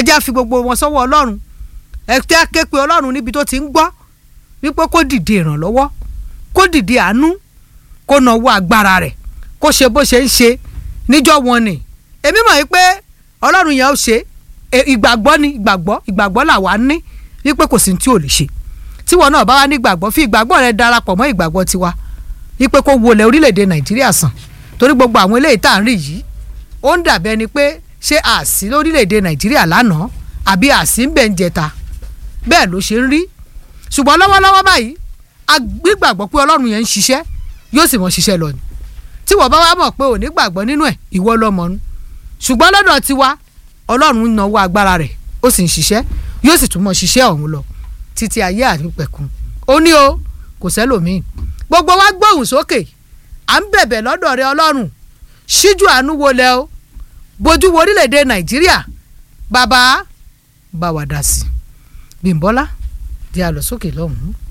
jẹ́ á fi gbogbo wọn sọ́wọ́ ọlọ́run ẹ jẹ́ á ké pe ọlọ́run níbi tó ti ń gbọ́ wípé kó dìde ìrànlọ́wọ́ kó dìde àánú kó nawó agbára rẹ̀ kó ṣe bó ṣe ń ṣe níjọ́ wọn ni èmi mọ̀ wípé ọlọ́run yẹn ó ṣe ìgbàgbọ́ ni ìgbàgbọ́ ìgbàgbọ́ làwa ní wípé kò sí ní tí ò lè ṣe tíwọ náà bá wá ní ìgbàgbọ́ fi ìgbàgbọ́ rẹ darapọ̀ mọ́ ìgbàgbọ́ tiwa wípé kó wọlé orílẹ̀-èdè nàìjíríà sàn torí gbogbo àwọn eléyìí tá à ń rí yìí ó ń dàbí ẹni pé ṣé àsí lórílẹ̀-èdè nàìjíríà lánàá àbí àsí ń bẹ̀ ń jẹta bẹ́ẹ̀ ló ṣe ń rí ṣùgbọ́n lọ́wọ́lọ́wọ́ báyìí a gbígbàgbọ́ pé ọlọ́run yẹn ń ṣiṣẹ́ yóò sì mọ̀ ṣiṣẹ́ lọ ni tí wọ́n bá wá mọ̀ pé ò ní gbàgbọ́ nínú ẹ̀ ìwọ lọ́mọ nu ṣùgbọ́n lọ́dọ̀ tiwa ọlọ́run ń nawó agbára rẹ̀ ó sì ń ṣiṣẹ́ yóò sì tún mọ̀ ṣiṣẹ́ ọ̀hún lọ títí ayé àrípẹ̀kun ó ní o kò sẹ́lòmíì gbogbo wa gbóhùn sókè à ń bẹ̀bẹ̀ lọ́dọ̀ rẹ ọlọ́run ṣíjú àánú wo lẹ o bójú wo orílẹ̀-èdè nàìjíríà bàbá bá wa dá sí i bímbọ́lá di àlọ́ sókè lọ́hùn-ún.